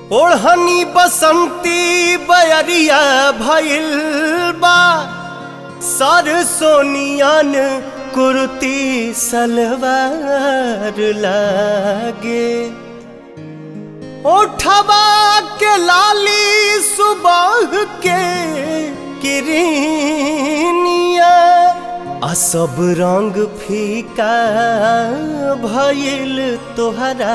ओढ़नी बसंती बयरिया भइल बा सर सोनियन कुर्ती सलवार लागे ओठवा के लाली सुबह के किरनिया आ सब रंग फीका भइल तोहरा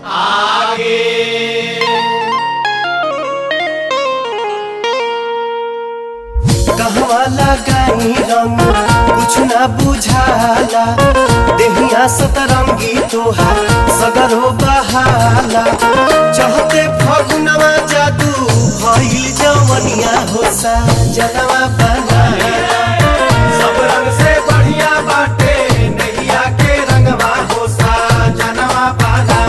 कहवा लगाई रंग कुछ ना बुझाला देहिया सतरंगी तोहार सगरो बहाला चहते फगुनवा जादू भइल जवनिया होसा जनवा बनाला सब रंग से बढ़िया बाटे नैया के रंगवा हो सा जनवा पाला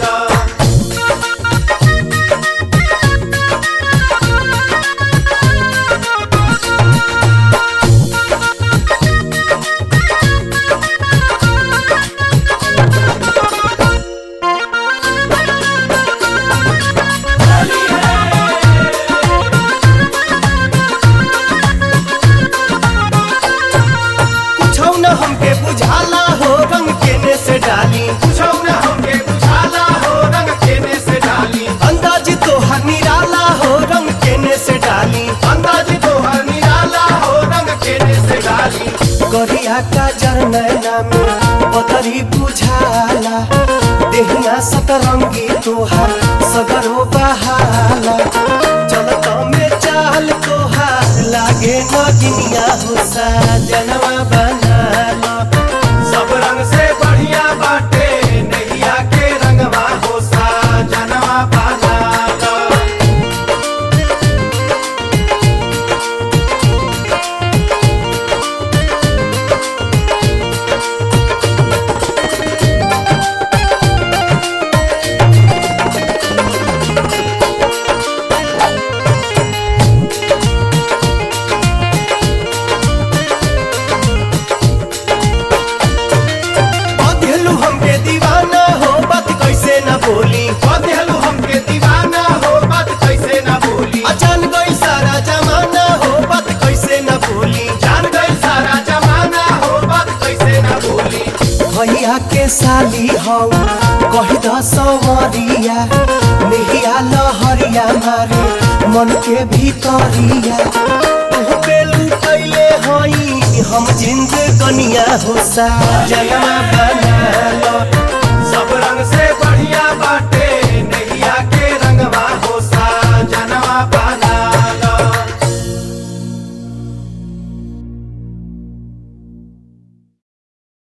कुछौ न हमके बुझाला हो रंग केने से डाली पूछो न हमके बुझाला हो रंग केने से डाली अंदाज तोहर निराला हो रंग केने से डाली अंदाज तो हर निराला हो रंग केने से डाली करिया का जरनैना में बदरी बुझाला देहिया सतरंगी तोहार सगरो बहाला चलत में चाल तोहार लागे नगिनिया हुसा जनवा बनाला सब रंग से बढ़िया बाटे नैया के रंगवा हो सा जनवा पाला बधेलू हमके दीवाना हो बात कैसे न बोली बदलू हमके दीवाना हो बात कैसे ना भूली अचान गई सारा जमाना हो बात कैसे न बोली जान गई सारा जमाना हो बात कैसे ना भूली भैया के साली हौ कही द सवरिया नेहिया लहरिया मारे मन के भीतरिया तू पे लुटैले हई हम जिंद कनिया हो सा जनमा बना लो